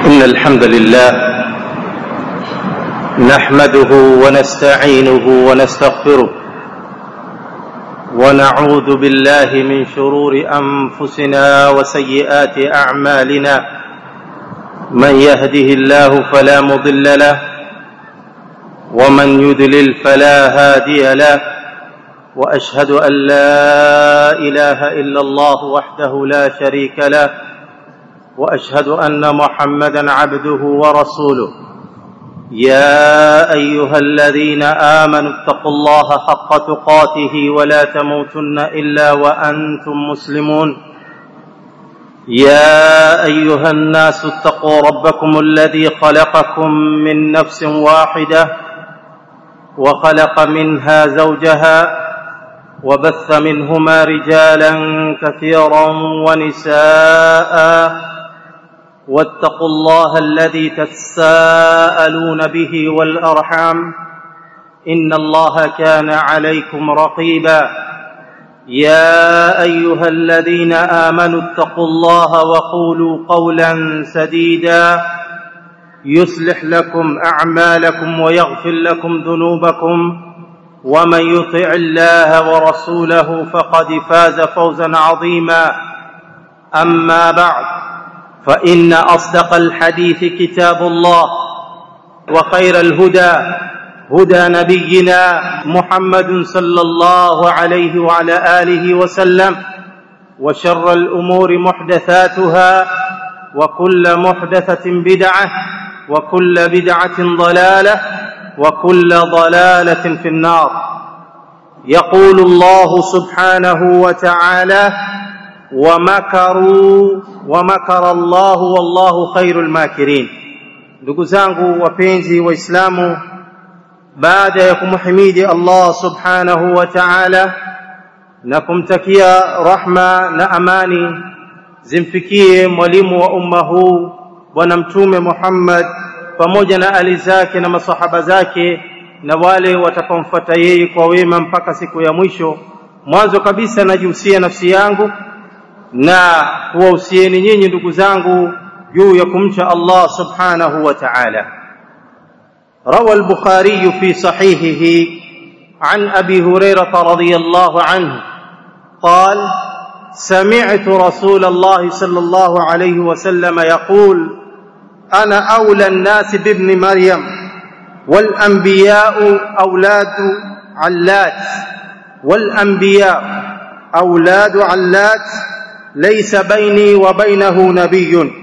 إن الحمد لله نحمده ونستعينه ونستغفره ونعوذ بالله من شرور أنفسنا وسيئات أعمالنا من يهده الله فلا مضل له ومن يذلل فلا هادي له واشهد ان لا اله الا الله وحده لا شريك له واشهد ان محمدا عبده ورسوله يا ايها الذين امنوا اتقوا الله حق تقاته ولا تموتن الا وانتم مسلمون يا ايها الناس اتقوا ربكم الذي خلقكم من نفس واحده وخلق منها زوجها وبث منهما رجالا كثيرا ونساء واتقوا الله الذي تساءلون به والارحام ان الله كان عليكم رقيبا يا ايها الذين امنوا اتقوا الله وقولوا قولا سديدا يصلح لكم اعمالكم ويغفر لكم ذنوبكم ومن يطع الله ورسوله فقد فاز فوزا عظيما اما بعد فان اصدق الحديث كتاب الله وخير الهدى هدى نبينا محمد صلى الله عليه وعلى اله وسلم وشر الامور محدثاتها وكل محدثه بدعه وكل بدعه ضلاله وكل ضلاله في النار يقول الله سبحانه وتعالى ومكروا ومكر الله والله خير الماكرين ndugu zangu wapenzi waislamu baada ya kumhimidi Allah subhanahu wa ta'ala na kumtakia rahma na amani zimfikie mwalimu wa umma huu bwana mtume Muhammad pamoja na ali zake na masahaba zake na wale watakaomfuata yeye kwa wema mpaka siku ya mwisho mwanzo kabisa najihusia nafsi yangu na kuwahusieni nyinyi ndugu zangu juu ya kumcha Allah subhanahu wa ta'ala روى البخاري في صحيحه عن ابي هريره رضي الله عنه قال سمعت رسول الله صلى الله عليه وسلم يقول انا اولى الناس بابن مريم والانبياء اولاد علات والانبياء اولاد علات ليس بيني وبينه نبي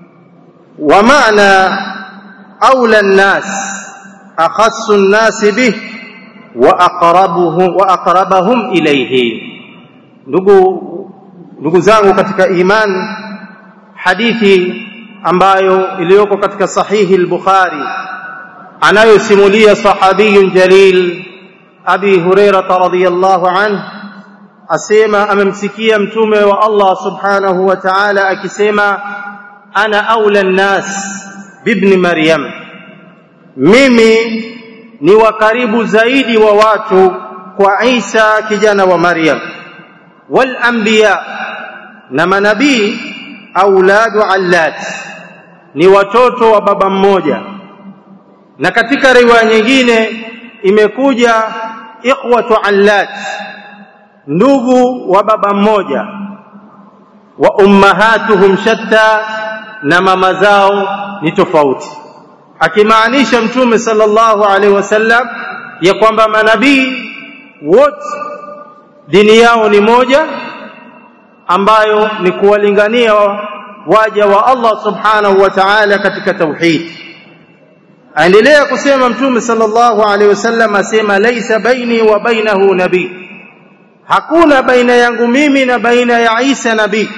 ومعنى اولى الناس اخص الناس به واقربهم واقربهم اليه ndugu ndugu zangu katika iman hadithi ambayo iliyoko katika sahihi al-Bukhari anayosimulia sahabiyun jalil Abi Hurairah radhiyallahu anhu asema amemsikia mtume wa Allah subhanahu wa ta'ala akisema ana aula an-nas bibni Maryam mimi ni wa karibu zaidi wa watu kwa Isa kijana wa Maryam wal anbiya na manabii auladu allat ni watoto wa baba mmoja na katika riwaya nyingine imekuja ikhwatu allat ndugu wa baba mmoja wa ummahatuhum shatta na mama zao ni tofauti akimaanisha mtume sallallahu alaihi wasallam ya kwamba manabii wote dini yao ni moja ambayo ni kuwalingania waja wa Allah subhanahu wa ta'ala katika tauhid aendelea kusema mtume sallallahu alaihi wasallam asema laisa baini wa bainahu nabii hakuna baina yangu mimi na baina ya Isa nabii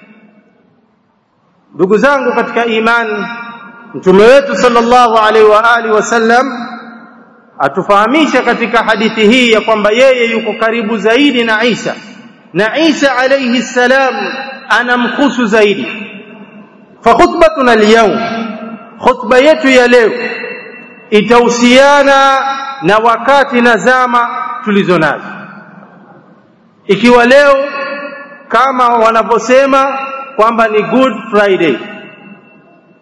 ndugu zangu katika imani mtume wetu sallallahu alaihi wa alihi wasallam atufahamisha katika hadithi hii ya kwamba yeye yuko karibu zaidi na Isa na Isa alayhi salam anamkhusu zaidi fa khutbatuna al-yawm khutba yetu ya leo itahusiana na wakati na zama tulizo nazo ikiwa leo kama wanavyosema kwamba ni good friday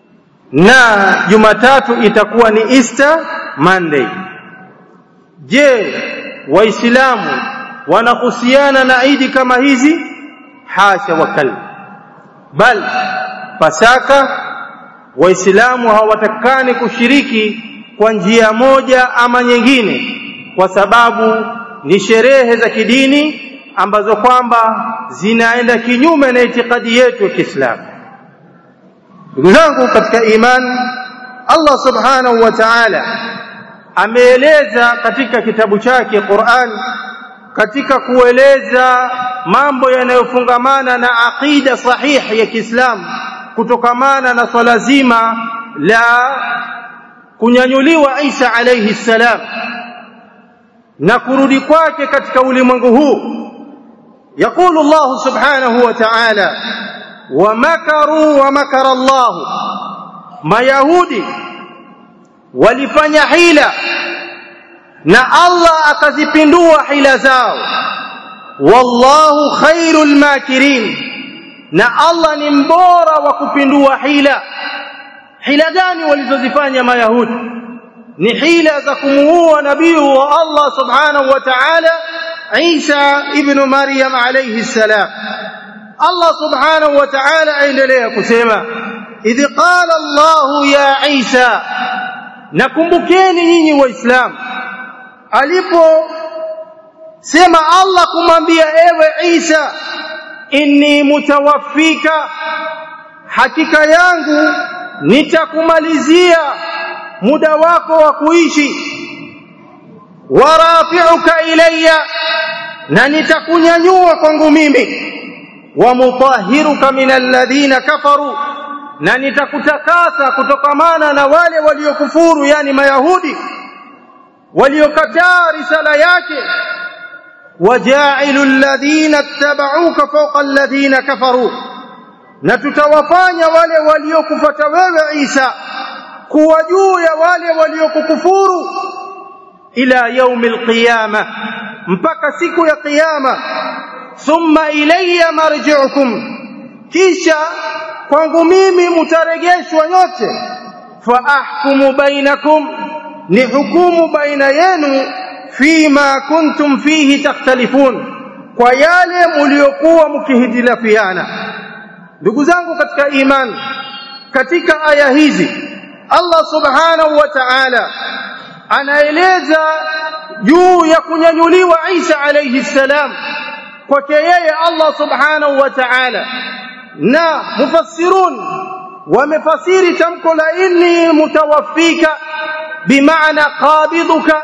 na Jumatatu itakuwa ni Easter Monday je waislamu wanahusiana na idi kama hizi hasha wakal bal pasaka waislamu hawatakani kushiriki kwa njia moja ama nyingine kwa sababu ni sherehe za kidini ambazo kwamba zinaenda kinyume na itikadi yetu ya Kiislamu ndugu zangu katika imani Allah subhanahu wa ta'ala ameeleza katika kitabu chake Qur'an katika kueleza mambo yanayofungamana na aqida sahihi ya Kiislamu kutokamana na swala zima la kunyanyuliwa Isa alayhi salam na kurudi kwake katika ulimwengu huu يقول الله سبحانه وتعالى ومكروا ومكر الله ما يهودي walifanya hila na Allah akazipindua hila zao wallahu khairul makirin na Allah ni mbora wa kupindua hila hila gani walizozifanya mayahudi ni hila za kumuua nabii wa Allah subhanahu wa ta'ala Isa ibn Maryam alayhi salam Allah subhanahu wa ta'ala aendelea kusema idh qala Allah ya Isa nakumbukeni nyinyi waislamu alipo sema Allah kumwambia ewe Isa inni mutawaffika hakika yangu nitakumalizia muda wako wa kuishi warafi'uka ilayya na nitakunyanyua kwangu mimi wa mutahhiruka min alladhina kafaru na nitakutakasa kutokamana na wale waliokufuru yani mayahudi waliokataa risala yake wajailu alladhina ittaba'uka fawqa alladhina kafaru na tutawafanya wale waliokufuata wewe Isa kuwa juu ya wale waliokukufuru ila yaumil qiyama mpaka siku ya kiyama thumma ilayya marji'ukum kisha kwangu mimi mtaregeshwa nyote fa ahkumu bainakum ni hukumu baina yenu fima kuntum fihi takhtalifun kwa yale mliokuwa mkihitilafiana ndugu zangu katika imani katika aya hizi Allah subhanahu wa ta'ala anaeleza juu ya kunyanyuliwa Isa alayhi salam kwake yeye Allah subhanahu wa ta'ala na mufassirun wamefasiri tamko la inni mutawaffika bimaana qabiduka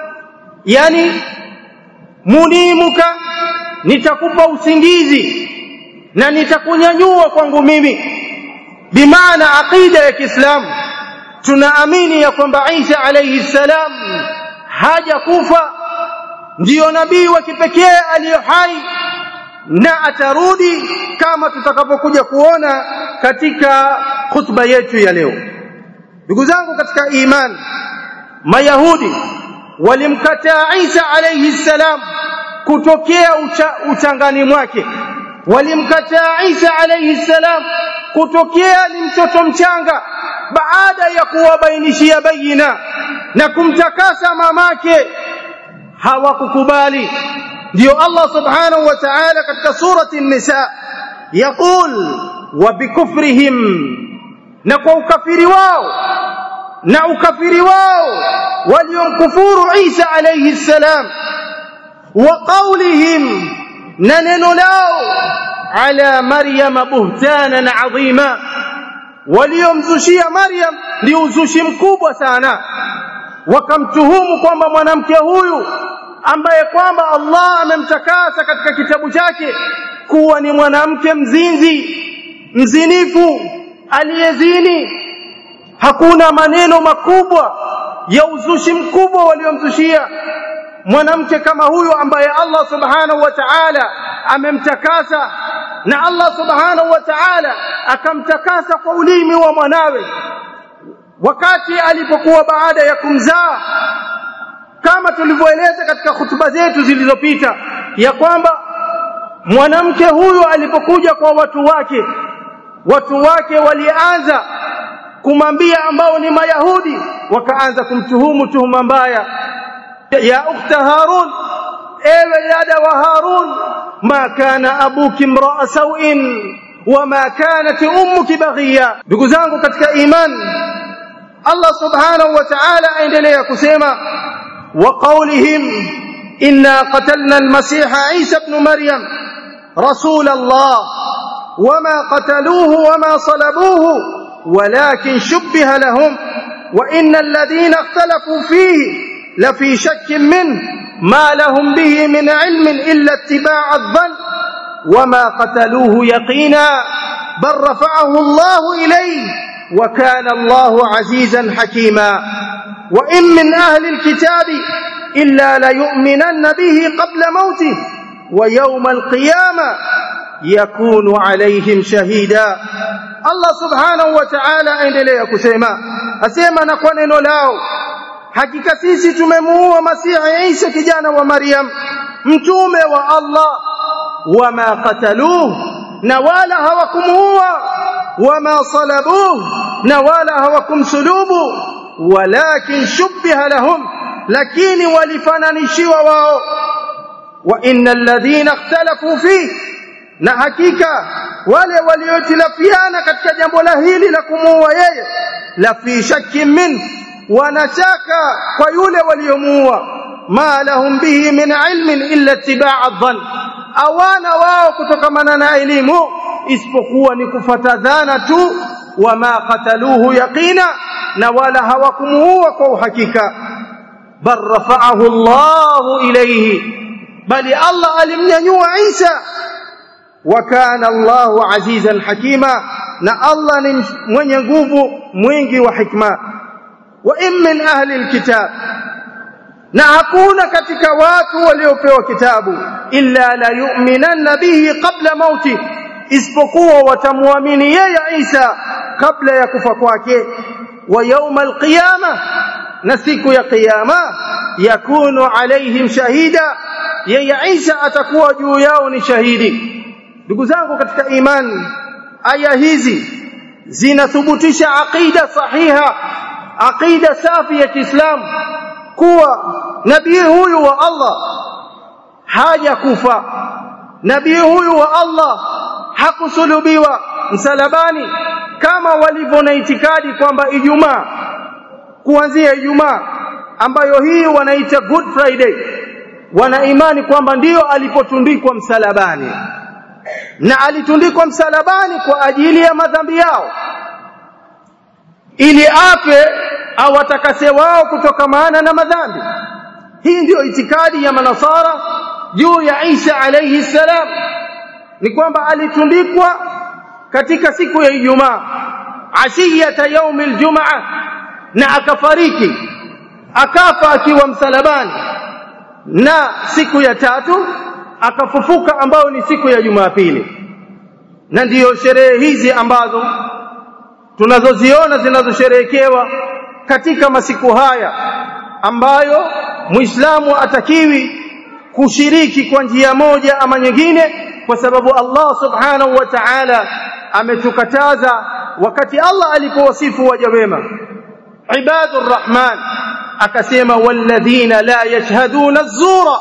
yani munimuka nitakupa usingizi na nitakunyanyua kwangu mimi bimaana aqida ya Kiislamu tunaamini ya kwamba Isa alayhi salam haja kufa ndiyo nabii wa kipekee aliyo hai na atarudi kama tutakapokuja kuona katika khutba yetu ya leo ndugu zangu katika iman mayahudi walimkataa Isa alayhi salam kutokea ucha, uchangani mwake walimkataa Isa alayhi salam kutokea ni mtoto mchanga baada ya kuwabainishia bayina na kumtakasa mamake hawakukubali ndio Allah subhanahu wa ta'ala katika surati an-nisa yaqul wa bikufrihim na kwa ukafiri wao na ukafiri wao waliomkufuru Isa alayhi salam wa qawlihim na neno lao ala maryam buhtanan adhima waliomzushia maryam ni uzushi mkubwa sana wakamtuhumu kwamba mwanamke huyu ambaye kwamba Allah amemtakasa katika kitabu chake kuwa ni mwanamke mzinzi mzinifu aliyezini hakuna maneno makubwa ya uzushi mkubwa waliomzushia mwanamke kama huyu ambaye Allah subhanahu wa ta'ala amemtakasa na Allah subhanahu wa ta'ala akamtakasa kwa ulimi wa mwanawe wakati alipokuwa baada ya kumzaa kama tulivyoeleza katika hutuba zetu zilizopita ya kwamba mwanamke huyu alipokuja kwa watu wake watu wake walianza kumwambia ambao ni mayahudi wakaanza kumtuhumu tuhuma mbaya ya ukhta harun ewe dada wa harun ma kana abuki mraa sawin wama kanat ummuki baghiya ndugu zangu katika iman Allah subhanahu wa ta'ala aendelea kusema wa qawlihim inna qatalna al-masiha Isa ibn Maryam rasul Allah wama qataluhu wama salabuhu walakin shubbiha lahum wa innal ladhina ikhtalafu fihi lafi shakkin min ma lahum bihi min ilmin illa ittiba'a adh-dhann وما قتلوه يقينا بل رفعه الله إليه وكان الله عزيزا حكيما وإن من أهل الكتاب إلا ليؤمنن به قبل موته ويوم القيامة يكون عليهم شهيدا الله سبحانه وتعالى aendelea kusema asema na kwa neno lao hakika sisi tumemuua masihi Isa kijana wa Maryam mtume wa Allah wama qataluhu na wala hawakumuua wama salabuhu na wala hawakumsulubu walakin shubbiha lahum lakini walifananishiwa wao wa innal ladhina ikhtalafu fi na hakika wale waliotilafiana katika jambo la hili la kumuua yeye la fi shakkin min wanashaka kwa yule waliomuua ma lahum bihi min ilmin illa ittiba'a adh-dhann awana wao kutokamana na elimu isipokuwa ni kufata dhana tu wama qataluhu yaqina na wala hawakumuua kwa uhakika bal rafa'ahu Allah ilayhi bali Allah alimnyanyua Isa wa kana Allah azizan hakima na Allah ni mwenye nguvu mwingi wa hikma wa in min ahli alkitab na hakuna katika watu waliopewa kitabu illa la yu'minanna bihi qabla mauti isipokuwa watamwamini yeye Isa kabla ya kufa kwake wa yawma alqiyama na siku ya kiyama yakunu alaihim shahida yeye Isa atakuwa juu yao ni shahidi ndugu zangu katika imani aya hizi zinathubutisha aqida sahiha aqida safi ya Kiislamu kuwa nabii huyu wa Allah hajakufa nabii huyu wa Allah hakusulubiwa msalabani kama walivyo na itikadi kwamba Ijumaa kuanzia Ijumaa ambayo hii wanaita Good Friday wana imani kwamba ndiyo alipotundikwa msalabani na alitundikwa msalabani kwa ajili ya madhambi yao ili afe awatakase wao kutokamana na madhambi hii ndiyo itikadi ya manasara juu ya Isa alayhi salam ni kwamba alitundikwa katika siku ya Ijumaa ashiyata yaumi aljumaa na akafariki akafa akiwa msalabani na siku ya tatu akafufuka ambayo ni siku ya Jumapili na ndiyo sherehe hizi ambazo tunazoziona zinazosherehekewa katika masiku haya ambayo Muislamu atakiwi kushiriki kwa njia moja ama nyingine kwa sababu Allah subhanahu wa ta'ala ametukataza wakati Allah alipowasifu waja wema ibadur rahman akasema walladhina la yashhaduna az-zura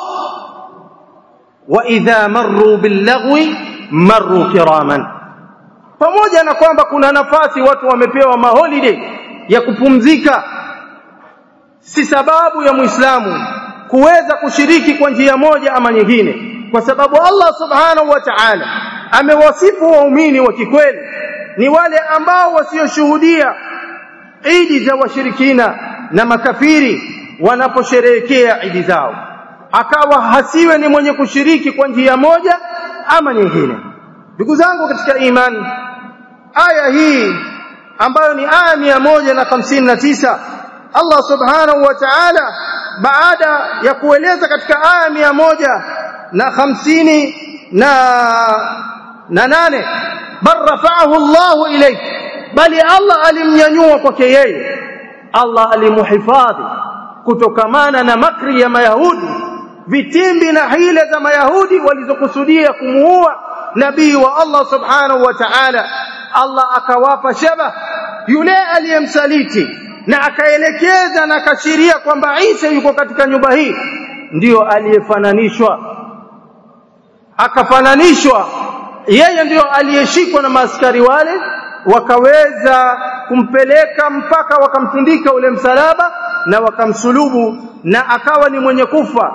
wa idha marru bil-lagwi marru kiraman pamoja na kwamba kuna nafasi watu wamepewa maholiday ya kupumzika si sababu ya muislamu kuweza kushiriki kwa njia moja ama nyingine kwa sababu Allah subhanahu wa ta'ala amewasifu waumini wa kikweli ni wale ambao wasioshuhudia idi za washirikina na makafiri wanaposherehekea idi zao akawa hasiwe ni mwenye kushiriki kwa njia moja ama nyingine ndugu zangu katika imani aya hii ambayo ni aya mia moja na hamsini na tisa Allah subhanahu wa ta'ala baada ya kueleza katika aya mia moja na hamsini na na nane bal rafa'ahu Allahu ilayhi bali Allah alimnyanyua kwake yeye Allah alimuhifadhi kutokamana na makri ya mayahudi vitimbi na hile za mayahudi walizokusudia kumuua nabii wa Allah subhanahu wa ta'ala Allah akawapa shaba yule aliyemsaliti na akaelekeza na akashiria kwamba Isa yuko katika nyumba hii ndiyo aliyefananishwa akafananishwa yeye ndiyo aliyeshikwa na maaskari wale wakaweza kumpeleka mpaka wakamtundika ule msalaba na wakamsulubu na akawa ni mwenye kufa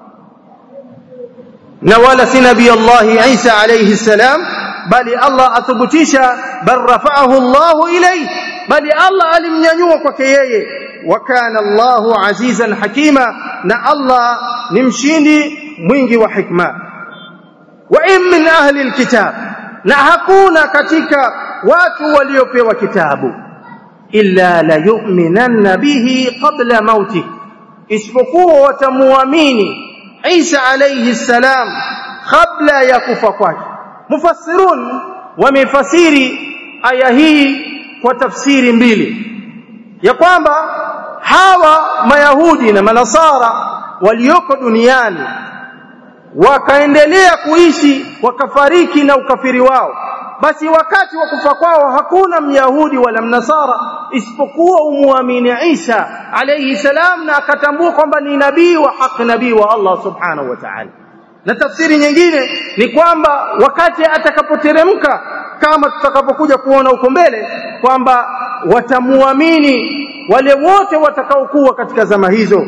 na wala si nabii Allah Isa alayhi salam bali Allah athubutisha bal rafa'ahu Allah ilayhi bali Allah alimnyanyua kwake yeye wa kana Allahu azizan hakima na Allah ni mshindi mwingi wa hikma wa in min ahli alkitab na hakuna katika watu waliopewa kitabu illa la yu'minanna bihi qabla mauti isipokuwa watamuamini Isa alayhi salam kabla ya kufa kwake mufassirun wamefasiri aya hii kwa tafsiri mbili ya kwamba hawa mayahudi na manasara walioko duniani wakaendelea kuishi wakafariki na ukafiri wao basi wakati wa kufa kwao hakuna myahudi wala mnasara isipokuwa umuamini Isa alayhi salam na akatambua kwamba ni nabii wa haki nabii wa Allah subhanahu wa ta'ala na tafsiri nyingine ni kwamba wakati atakapoteremka kama tutakapokuja kuona huko mbele kwamba watamuamini wale wote watakaokuwa katika zama hizo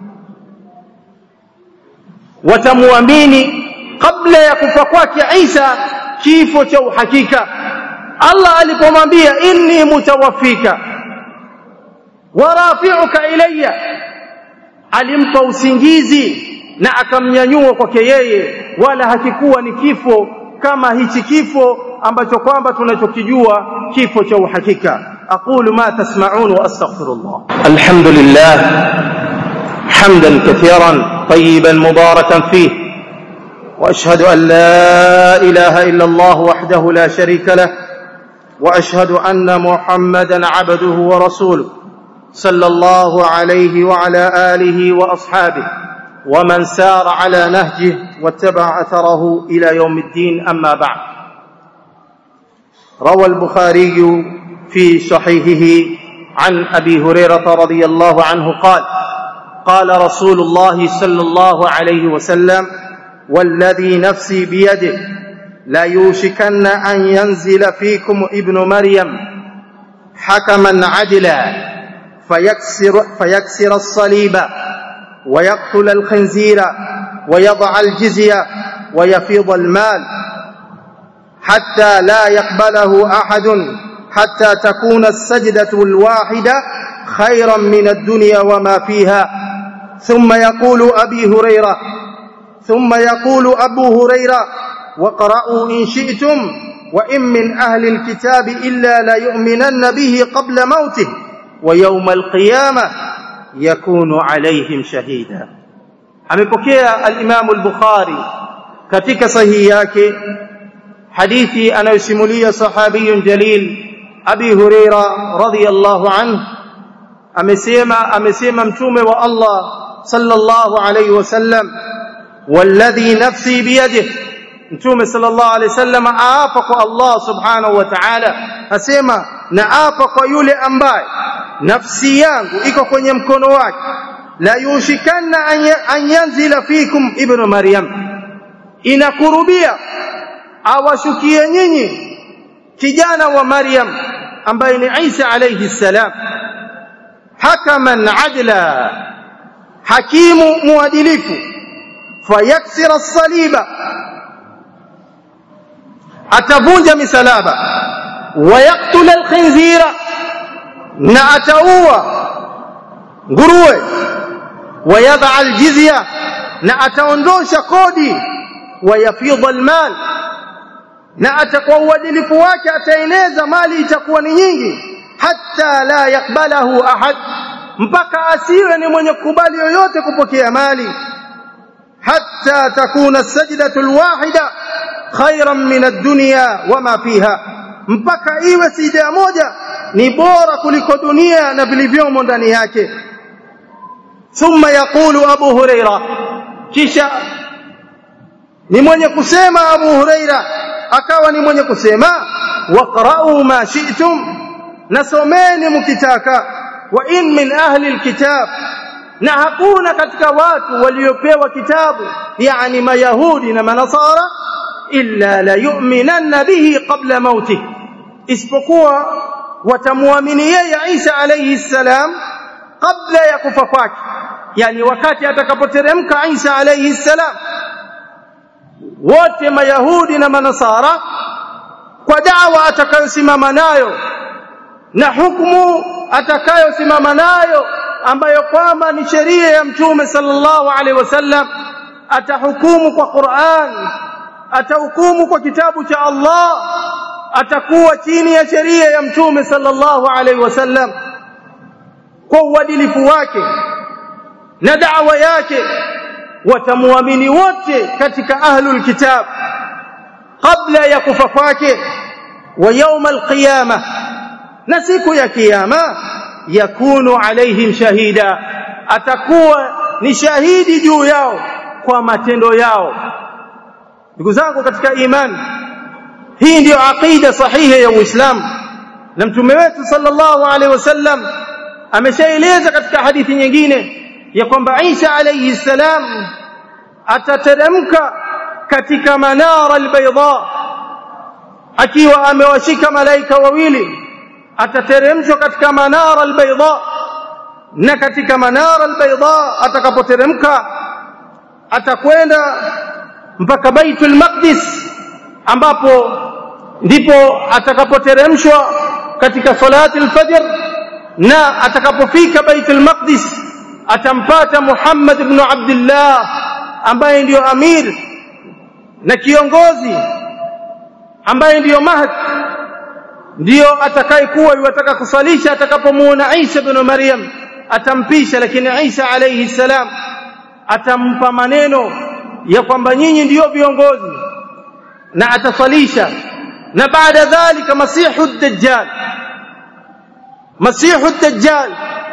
watamuamini kabla ya kufa kwake Isa kifo cha uhakika Allah alipomwambia inni mutawaffika wa rafi'uka ilayya alimpa usingizi na akamnyanyua kwake yeye wala hakikuwa ni kifo kama hichi kifo ambacho kwamba tunachokijua kifo cha uhakika aqulu ma tasma'un wa astaghfirullah alhamdulillah hamdan kathiran tayyiban mubarakan fihi واشهد ان لا اله الا الله وحده لا شريك له واشهد ان محمدا عبده ورسوله صلى الله عليه وعلى اله واصحابه ومن سار على نهجه واتبع اثره الى يوم الدين اما بعد روى البخاري في صحيحه عن ابي هريره رضي الله عنه قال قال رسول الله صلى الله عليه وسلم والذي نفسي بيده لا يوشكن ان ينزل فيكم ابن مريم حكما عدلا فيكسر, فيكسر الصليب ويقتل الخنزير ويضع الجزيه ويفيض المال حتى لا يقبله احد حتى تكون السجده الواحده خيرا من الدنيا وما فيها ثم يقول ابي هريره ثم يقول ابو هريره وقرأوا ان شئتم وان من اهل الكتاب الا ليؤمنن به قبل موته ويوم القيامه يكون عليهم شهيدا amepokea al-Imam al-Bukhari katika sahihi yake hadithi anayosimulia sahabiyun jalil Abi Huraira radhiyallahu anhu amesema amesema mtume wa Allah sallallahu alayhi wasallam والذي نفسي بيده mtume sallallahu alayhi wasallam aapa kwa Allah subhanahu wa ta'ala asema naapa kwa yule ambaye nafsi yangu iko kwenye mkono wake la yushikanna an yanzila fikum ibnu maryam inakurubia awashukie nyinyi kijana wa maryam ambaye ni Isa alayhi salam hakaman adla hakimu muadilifu fayaksira saliba atavunja misalaba wayaktula alkhinzira na ataua nguruwe wayadha aljizya na ataondosha kodi wayafidha almal na atakuwa uadilifu wake ataeneza mali itakuwa ni nyingi hatta la yakbalahu ahad mpaka asiwe ni mwenye kukubali yoyote kupokea mali hatta takuna sajdatu alwahida khairan min ad-dunya wama fiha mpaka iwe sijda moja ni bora kuliko dunia na vilivyomo ndani yake thumma yaqulu abu huraira kisha ni mwenye kusema abu huraira akawa ni mwenye kusema waqra'u ma shi'tum nasomeni mkitaka wa in min ahli alkitab na hakuna katika watu waliopewa kitabu yani mayahudi na manasara illa la yu'minanna bihi qabla mautih isipokuwa watamuamini yeye Isa alayhi salam kabla ya kufa kwake yani wakati atakapoteremka Isa alayhi salam wote mayahudi na manasara kwa dawa atakayosimama nayo na hukumu atakayosimama nayo ambayo kwamba ni sheria ya mtume sallallahu alaihi wasallam atahukumu kwa Qur'an atahukumu kwa kitabu cha Allah atakuwa chini ya sheria ya mtume sallallahu alaihi wasallam kwa uadilifu wake na da'wa yake watamuamini wote katika ahlul kitab kabla ya kufa kwake wa يوم القيامه na siku ya kiyama yakunu alaihim shahida atakuwa ni shahidi juu yao kwa matendo yao ndugu zangu katika imani hii ndiyo aqida sahihi ya Uislamu na mtume wetu sallallahu alaihi wasallam ameshaeleza katika hadithi nyingine ya kwamba Isa alayhi salam atateremka katika manara albayda akiwa amewashika malaika wawili atateremshwa katika manara albayda na katika manara albayda atakapoteremka atakwenda mpaka baitul maqdis ambapo ndipo atakapoteremshwa katika salati alfajr na atakapofika baitul maqdis atampata Muhammad ibn Abdullah ambaye ndiyo amir na kiongozi ambaye ndiyo mahdi ndiyo atakayekuwa yuwataka kusalisha atakapomuona Isa ibn Maryam atampisha lakini Isa alayhi salam atampa maneno ya kwamba nyinyi ndiyo viongozi na atasalisha na baada dhalika masihu dajjal masihu dajjal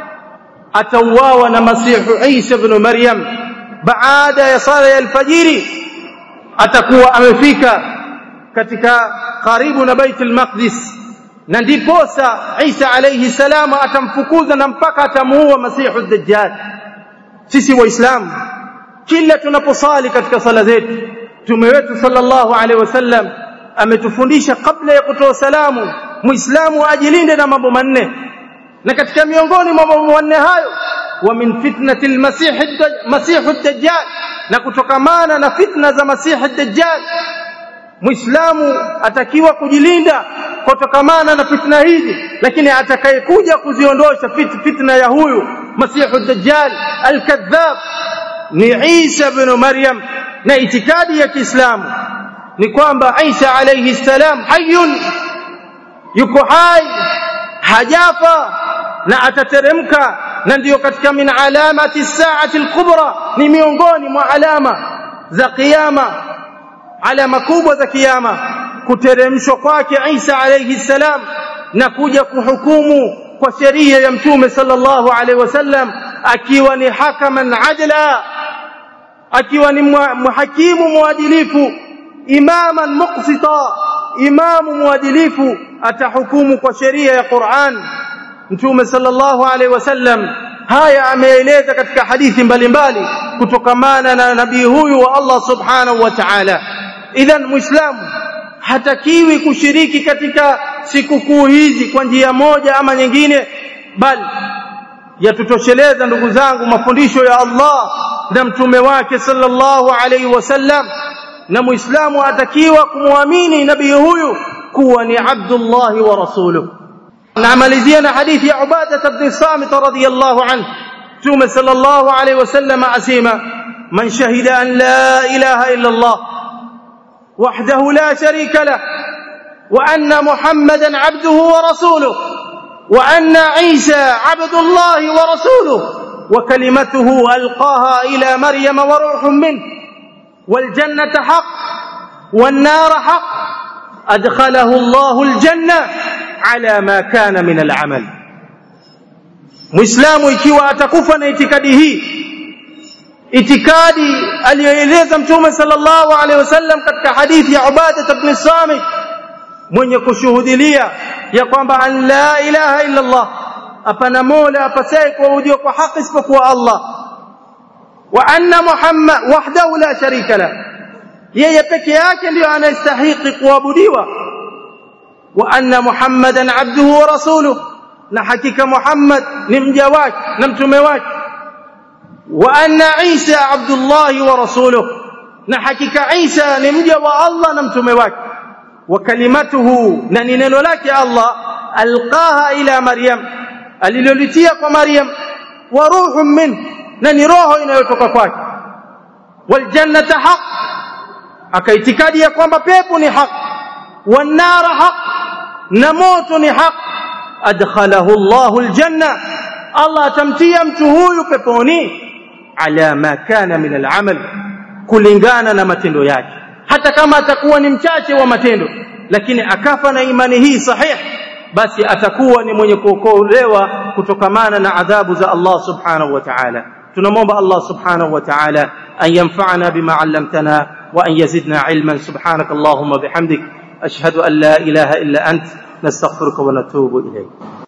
atauawa na masihu Isa ibn Maryam baada ya sala ya alfajiri atakuwa amefika katika karibu na Baitul Maqdis na ndiposa Isa alayhi salamu atamfukuza na mpaka atamuua masihu dajjal sisi waislamu kila tunaposali katika sala zetu mtume wetu sallallahu alaihi wasallam ametufundisha kabla ya kutoa salamu muislamu ajilinde na mambo manne na katika miongoni mwa mambo manne hayo wa min fitnati almasih masih ad-dajjal na kutokamana na fitna za masih ad-dajjal muislamu atakiwa kujilinda kutokamana na fitna hizi lakini atakayekuja kuziondosha fit, fitna ya huyu masihu ad-dajjal al-kadhab ni Isa ibn Maryam na itikadi ya Kiislamu ni kwamba Isa alayhi salam hayyun yuko hai hajafa na atateremka na ndiyo katika min alamati saati al-kubra ni miongoni mwa alama za kiyama alama kubwa za kiyama kuteremshwa kwake Isa alayhi salam na kuja kuhukumu kwa sheria ya mtume sallallahu alaihi wasallam akiwa ni hakaman adla akiwa ni muhakimu mwadilifu imaman muqsita imamu mwadilifu atahukumu kwa sheria ya Qur'an mtume sallallahu alaihi wasallam haya ameeleza katika hadithi mbalimbali kutokamana na nabii huyu wa Allah subhanahu wa ta'ala idhan muislamu hatakiwi kushiriki katika sikukuu hizi kwa njia moja ama nyingine bali yatutosheleza ndugu zangu mafundisho ya Allah na mtume wake sallallahu alaihi wasallam na muislamu atakiwa kumwamini nabii huyu kuwa ni Abdullah wa rasuluhu namalizia na hadithi ya Ubadah ibn Samit radhiyallahu anhu mtume sallallahu alaihi wasallam asema man shahida an la ilaha illa Allah وحده لا شريك له وان محمدا عبده ورسوله وان عيسى عبد الله ورسوله وكلمته القاها الى مريم وروح منه والجنه حق والنار حق ادخله الله الجنه على ما كان من العمل مسلم ikiwa atakufa na itikadi hii itikadi aliyoeleza mtume sallallahu alaihi wasallam katika hadithi ya Ubadah ibn Samit mwenye kushuhudilia ya kwamba an la ilaha illa Allah hapana mola apasaye kuabudiwa kwa haki isipokuwa Allah wa anna muhammad wahdahu la sharika la yeye peke yake ndiyo anastahili kuabudiwa wa anna muhammadan abduhu wa rasuluhu na hakika muhammad ni mja wake na mtume wake wa anna isa abdullahi wa rasuluhu na hakika isa ni mja wa Allah na mtume wake wa kalimatuhu na ni neno lake Allah alqaha ila maryam alilolitia kwa maryam wa ruhun min na ni roho inayotoka kwake wal jannata haq akaitikadi ya kwamba pepo ni haq wan nara haq na moto ni haq adkhalahu Allahu aljanna Allah atamtia mtu huyu peponi ala ma kana min al'amal kulingana na matendo yake hata kama atakuwa ni mchache wa matendo lakini akafa na imani hii sahih basi atakuwa ni mwenye kuokolewa kutokamana na adhabu za Allah subhanahu wa ta'ala tunamwomba Allah subhanahu wa ta'ala an yanfa'ana bima 'allamtana wa an yazidna 'ilman subhanakallahumma bihamdik ashhadu an la ilaha illa ant nastaghfiruka wa natubu ilayk